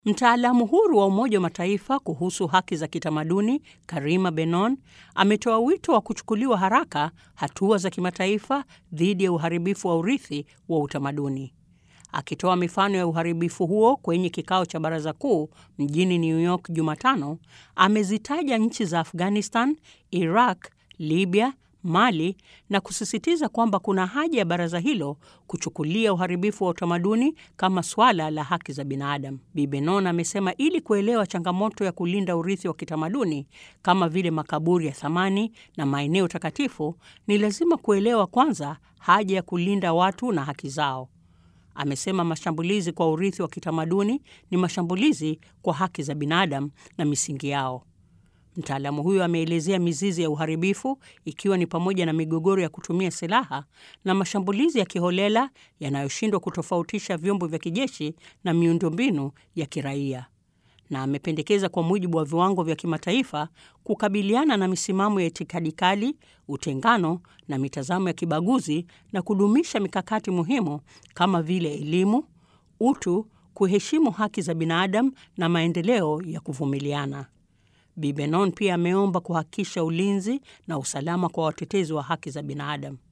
Mtaalamu huru wa Umoja wa Mataifa kuhusu haki za kitamaduni Karima Benon ametoa wito wa kuchukuliwa haraka hatua za kimataifa dhidi ya uharibifu wa urithi wa utamaduni. Akitoa mifano ya uharibifu huo kwenye kikao cha Baraza Kuu mjini New York Jumatano, amezitaja nchi za Afghanistan, Iraq, Libya, Mali na kusisitiza kwamba kuna haja ya baraza hilo kuchukulia uharibifu wa utamaduni kama swala la haki za binadamu. Bi Benon amesema ili kuelewa changamoto ya kulinda urithi wa kitamaduni kama vile makaburi ya thamani na maeneo takatifu, ni lazima kuelewa kwanza haja ya kulinda watu na haki zao. Amesema mashambulizi kwa urithi wa kitamaduni ni mashambulizi kwa haki za binadamu na misingi yao. Mtaalamu huyo ameelezea mizizi ya uharibifu ikiwa ni pamoja na migogoro ya kutumia silaha na mashambulizi ya kiholela yanayoshindwa kutofautisha vyombo vya kijeshi na miundombinu ya kiraia, na amependekeza kwa mujibu wa viwango vya kimataifa kukabiliana na misimamo ya itikadi kali, utengano na mitazamo ya kibaguzi na kudumisha mikakati muhimu kama vile elimu, utu, kuheshimu haki za binadamu na maendeleo ya kuvumiliana. Bi Benon pia ameomba kuhakikisha ulinzi na usalama kwa watetezi wa haki za binadamu.